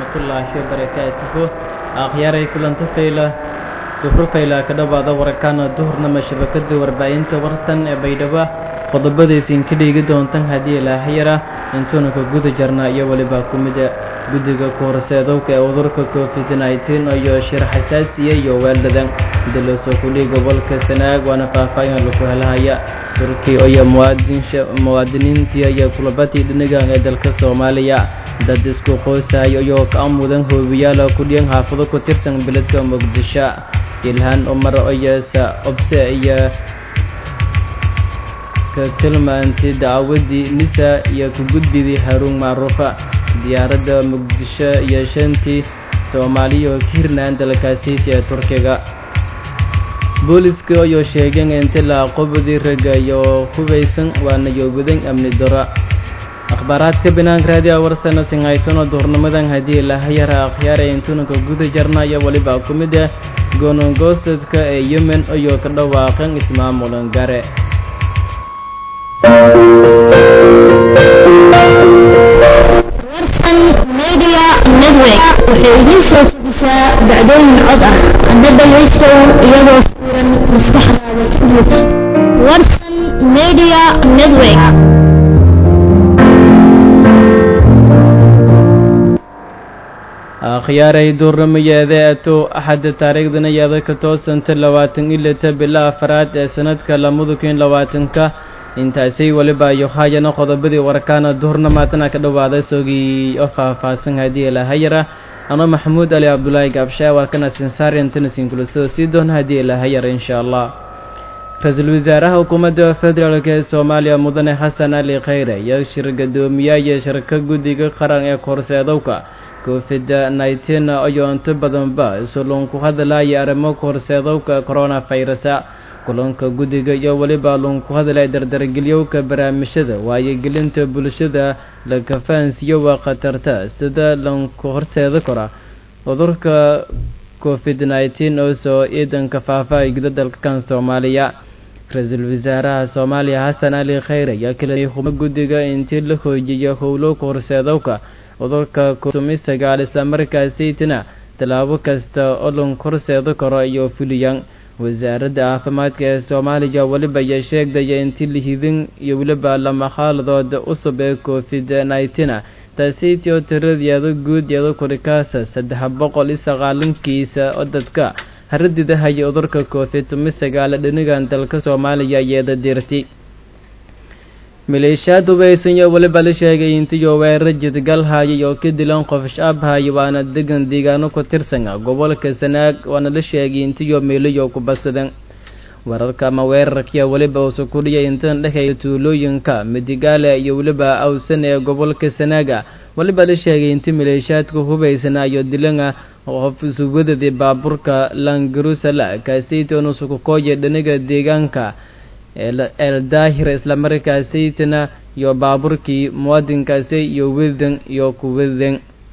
waraxmatullaahi wabarakaatuhu akhyaaray kulanta fayla duhro fayla ka dhowaada warakaana duhurnama shabakada warbaahinta warsan ee baydhabo qodobadaysiin ka dhiigi doontan haddii ilaahayara intuuna ka guda jarna iyo weliba ku mida guddiga kuhorseedowka ee cudurka covid nneteen iyo shir xasaasiya iyo weeldadan dalosoo kulii gobolka sanaag waana faahfaahin laku helahaya turki iyo muwaadiniintii iyo kulabadii dhinigan ee dalka soomaaliya dad isku qoysahay iyoo ka mudan hoobiyaala kudhiyan xaafado ku tirsan beledka muqdisho ilhaan umar oyesa obse iyo ka tilmaantay dacwadii nisa iyo ka gudbidii haruun macruufa diyaaradda muqdisho iyo shantii soomaaliya oo ka hirnaan dalkaasiiti ee turkiga booliska ayoo sheegeen inti la aqobadii ragga iyo hubaysan waana yoogudan amni daro akhbaaraadka banaanka raadiya warsana singhaytono duurnimadan haddii lahayara akhyaara intunanka guda jarnaya weliba ku mid ah goonongoosadka ee yemen ayoo ka dhawaaqan ismaamulan gare media network waxay idiin soo sugisaa dhacdooyin cod ah hadda dhagaystow iyadoo suuran maskaxdaada ka buux warsan media network akhyaaray duurnamayeeda ato axadda taariikhdana yeeda ka toosanta labaatan ilata bila afaraad ee sanadka lamada kun labaatanka intaasay weliba iyo haayana qodobadii warkaana duhurnamaatana ka dhawaaday sogii oo faahfaahsan haddii ilahayara ano maxamuud ali cabdulaahi gaabshaa warkana sinsaariantanasinkulasoo sii doona haddii ilahayara insha allah ra-iisul wasaaraha xukuumadda federaalk ee soomaaliya mudane xasan ali khayre iyo shir gadoomiyaaya shirka guddiga qaran ee korseedowka covid nneteen ayoo inta badanba isuloon ku hadlaya arrimo korseedowka coronavirusa kulanka guddiga iyo weliba loon ku hadlaya dardargelyowka barnaamijyada waayogelinta bulshada la kafahansiiyo waa khatarta sida lanku horseeda kara cudurka covid nneteen oo soo ciidanka faafa guda dalkan soomaaliya ra-iisul wasaaraha soomaaliya xasan ali khayre ayaa kaleeyay xubno guddiga intii la hoojiyo howlo korseedowka cudurka tumi sagaal islamarkaasaytina tallaabo kasta oo lanku horseeda karo iyo fuliyaan wasaaradda caafimaadka ee soomaaliya weliba ayaa sheegdaya intii lihidin iyo weliba lama xaaladood cusub ee covid nneteen taasaytii oo tiradeeda guud iyado kurikaasa saddex boqol iyo sagaalankiisa oo dadka haradidahaya cudurka covid tumi sagaal dhinigan dalka soomaaliya iyada dirti maleeshiyaad hubaysan iyo weliba la sheegay intiyo weerar jidgalhayay oo ka dilan qof shaabhaya waana degan deegaano ku tirsan gobolka sanaag waana la sheegay intiyo meelayo ku basadan wararka ama weerarkiya weliba uusa kudhiya intan dhexeeya tuulooyinka midigaale iyo weliba awsan ee gobolka sanaaga weliba la sheegay inti maleeshiyaadka hubaysana iyo dilana qof sugadadii baabuurka langarusala kaasaytoon usukukooya dhaniga deegaanka eldaahir islamarkaasaytana iyo baaburkii muwaadinkaasi iyo wedan iyo kuwadan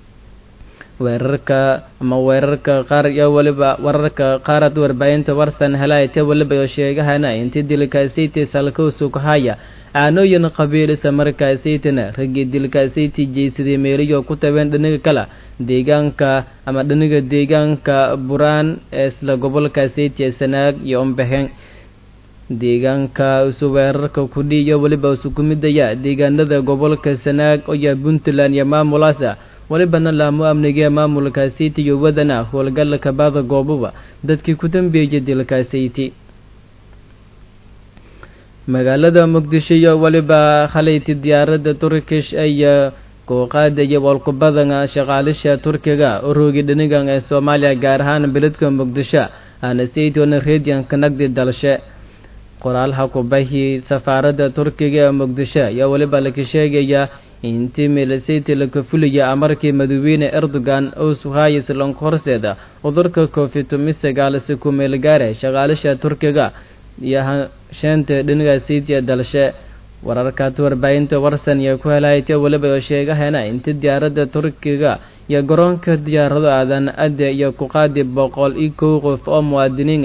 weerarka ama weerarka qaar iyo weliba wararka qaarad warbaahinta warsan helaayte weliba iyo sheegahana intii dilkaasaytii salkowsukahaya aanooyin qabiil islamarkaasaytana raggii dilkaasaytii jeysaday meeliyo ku tabeen dhaniga kale deegaanka ama dhaniga deegaanka buraan ee isla gobolkaasaytii sanaag iyo umbaheen deegaanka isu weerarka kudhiiyo weliba isu kumidaya deegaanada gobolka sanaag oya puntland iyo maamulaasa welibana laamo amniga maamulkaasiti iyo wadana howlgalka bada gooboba dadkii ku dambeeyay dilkaasiti magaalada muqdisho iyo weliba khalayti diyaaradda turkish ayaa kooqaadaya walkubadan shaqaalisha turkiga oroogi dhinigan ee soomaaliya gaar ahaan beledka muqdisho aana saytona redianka nagdi dalshe qoraalha kubahi safaaradda turkiga ee muqdisho ayaa weliba laka sheegaya intii milisiti laka fulaya amarkii madaxweyne erdogan oo suhayis lanka horseeda cudurka covid tumi sagaal si ku meelgaare shaqaalisha turkiga iyo sheenta dhiniga sitiya dalshe wararkaas warbaahinta warsan iyo ku helaaytay weliba oo sheegahena intii diyaaradda turkiga iyo garoonka diyaarado aadan adde iyo ku qaadi boqol iyo kow qof oo muwaadiniin ah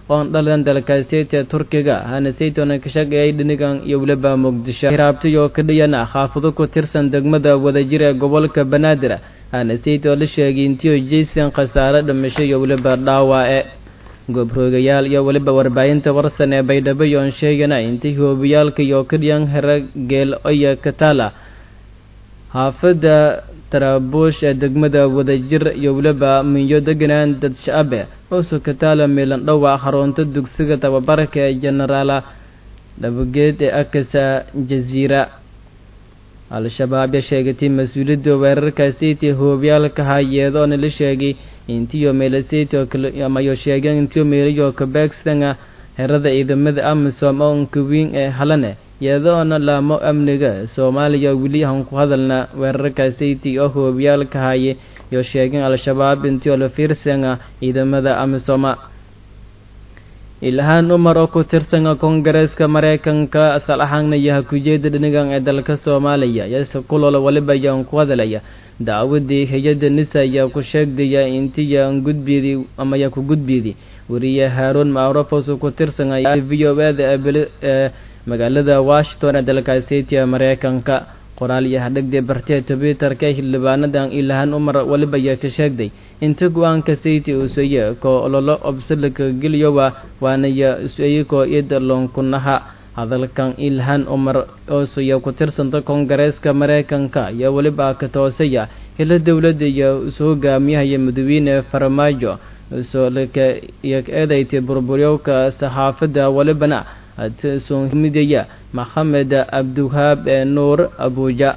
oon dhalan dalkaaseyta turkiga hana saytona ka shaqeeyay dhinigan iyo weliba muqdisho hiraabtayoo ka dhiyana xaafado ku tirsan degmada wadajir ee gobolka banaadir hana saytoo la sheegay intiyo jaysan khasaare dhimasho iyo weliba dhaawaace gobroogayaal iyo weliba warbaahinta warsan ee baydhabo yoon sheegana intay hoobiyaalka iyo ka dhiyan hera geel oya kataala xaafadda taraabuush ee degmada wadajir iyo weliba minyo deganaan dad shacbe oosu kataala miilan dhowaa xarunta dugsiga tababarka ee genaraala dhabageed ee akasa jaziira al-shabaab ya sheegatay mas-uuliyadda weerarkaaseytii hoobiyaalka hayeedoona la sheegay intiyo meelaseyto amayo sheegeen intiyo meelayo kabeegsanga herada ciidamada amisom oo nkawiin ee halane iyadoona laamo amniga soomaaliya weli aan ku hadalna weerarkaaseytii oo hoobiyaalka haye iyo sheegeen al-shabaab intiyo la fiirsanga ciidamada amisoma ilhaan umar oo ku tirsanga koongareeska mareykanka asal ahaanna yaha kujeeda dhinigan ee dalka soomaaliya yase kulool waliba ayaan ku hadalaya dacwadii hay-adda nisa ayaa ku sheegdaya intiyaan gudbiydi ama yaa ku gudbiydi weriye haaruun macrufos ku tirsanga v o eda ee magaalada washington ee dalkaaseytiya mareykanka qoraal iyo hadhagdee bartee twitterka xildhibaanadan ilhaan umar waliba ayaa ka sheegday inta go-aanka sayti usaye koo ololo obsalika geliyowa waanaya usaye koo ida loonkunaha hadalkan ilhaan umar oosaya ku tirsanta koongareeska mareykanka ayaa weliba ka toosaya hila dowladda iyo isu hogaamiyahaya madawiine farmaajo usolika iyo eedaytay burburyowka saxaafadda walibana soomidaya maxamed cabdiwahaab ee nuur abuuja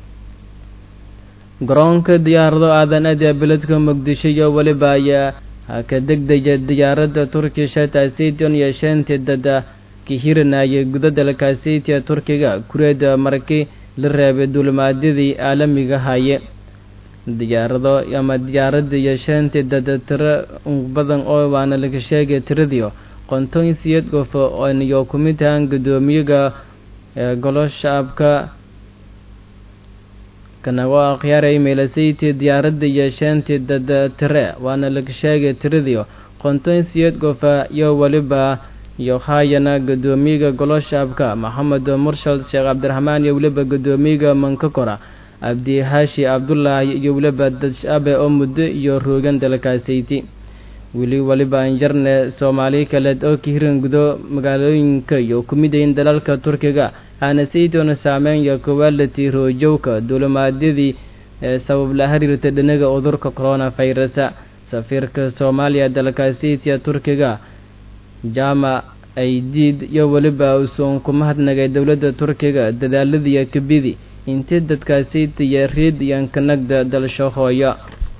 garoonka diyaarado aadan aada beledka muqdisho iyo weliba ayaa ka degdaya diyaaradda turkisha taasition iyo shantii dada ka hiranayay guda dalkaaseytiya turkiga kureeda markii la reebay duulimaadyadii caalamiga haye diyaarado ama diyaaradda iyo shantii dada tiro badan oo waana laga sheegay tiradiio qonton siyad qof ooniyo ku mid ahaan guddoomiyaga golo shacabka kanago akhyaaray meelasaytii diyaaradda iyo shantii dada tire waana laga sheegay tiradiio qonton siyad qofa iyo weliba iyo haayana guddoomiyaga golo shacabka maxamed murshad sheekh cabdiraxmaan iyo weliba guddoomiyaga mankakora cabdi haashi cabdulaahi iyo weliba dad shacabe oo muddo iyo roogan dalkaasayti weli waliba anjarne soomaali kaleed oo ka hiran gudo magaalooyinka iyo ku midayin dalalka turkiga aana saydoona saameyn iyo kowaalati roojowka duulimaadyadii ee sabab la xiriirta dhinaga cudurka corona virusa safiirka soomaaliya dalkaasitiya turkiga jama aidiid iyo weliba usoon ku mahadnagay dowladda turkiga dadaaladiiyo kabidi intii dadkaasitiya riid iyo kanagda dalsho hooyo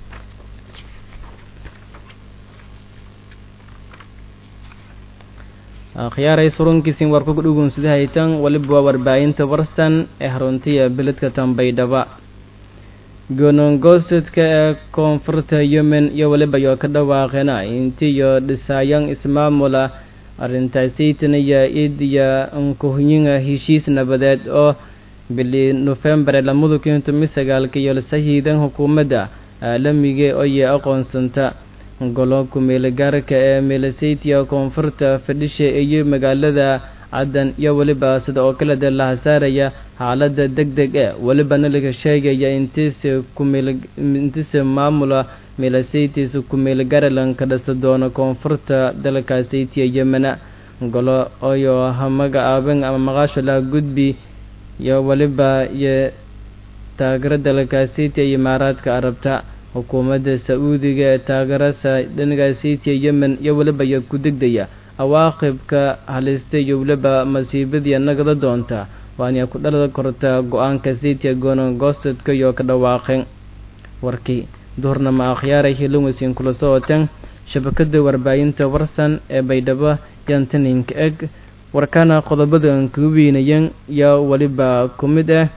akhyaaray surunkiisin war kugu dhugunsida haytan weliba waa warbaahinta warsan ee haruntiya beledka tambaydhaba goonongoosadka ee koonfurta yemen iyo weliba yoo ka dhawaaqeena intiyo dhisaayan ismaamula arrintaasaytanaya idiya nkuhnyinga heshiis nabadeed oo bili nofembar lamada kun tomi sagaalka iyo lasahiidan xukuumadda caalamiga oye aqoonsanta golo ku-meelgaarka ee meelasaytiya koonfurta fadhisha iyo magaalada caddan iyo weliba sida oo kale dee laha saaraya xaaladda deg deg e welibana laga sheegaya intiise kumeelintiise maamula meelasaytiisa ku-meelgaralan ka dhasa doona koonfurta dalkaasaytiya yemena golo oyo hamaga aaban ama maqaasho laha gudbi iyo weliba iyo taageero dalkaasaytiya imaaraadka arabta xukuumadda sa-uudiga ee taageerasa dhanagaasaytiya yemen iyo weliba iyo ku degdaya awaaqibka halista iyo weliba masiibadii nagada doonta waana ku dhalada korta go-aanka saytiya goonogoosadka iyo ka dhawaaqeen warkii duhurnama akhyaaray hiloweysin kula socoteen shabakada warbaahinta warsan ee baydhabo yantaninka eg warkana qodobadan kaga weynayeen iyo weliba ku mid ah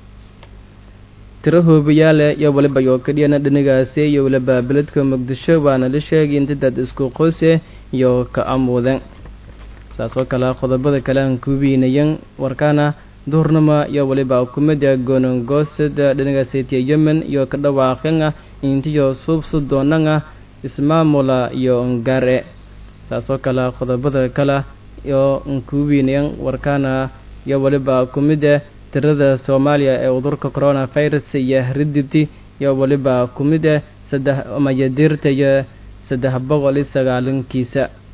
tiro hoobayaale iyo waliba yoo kadhiyana dhanigaasi iyo waliba beledka muqdisho waana la sheegay inta dad isku qoose iyo ka amuudan saas oo kale qodobada kale aan kuweynayan warkaana duhurnama iyo waliba kumida goonongoosada dhanigaasetiya yemen iyo ka dhawaaqan ah intiyo suubsa doonanga ismaamula iyo ngaare saasoo kale qodobada kale iyo nkuwinayan warkaana iyo weliba ku mid ah tirada soomaaliya ee cudurka corona virus iyo ridibti iyo weliba ku mid ah saddex mayadirta iyo saddex boqol iyo sagaalankiisa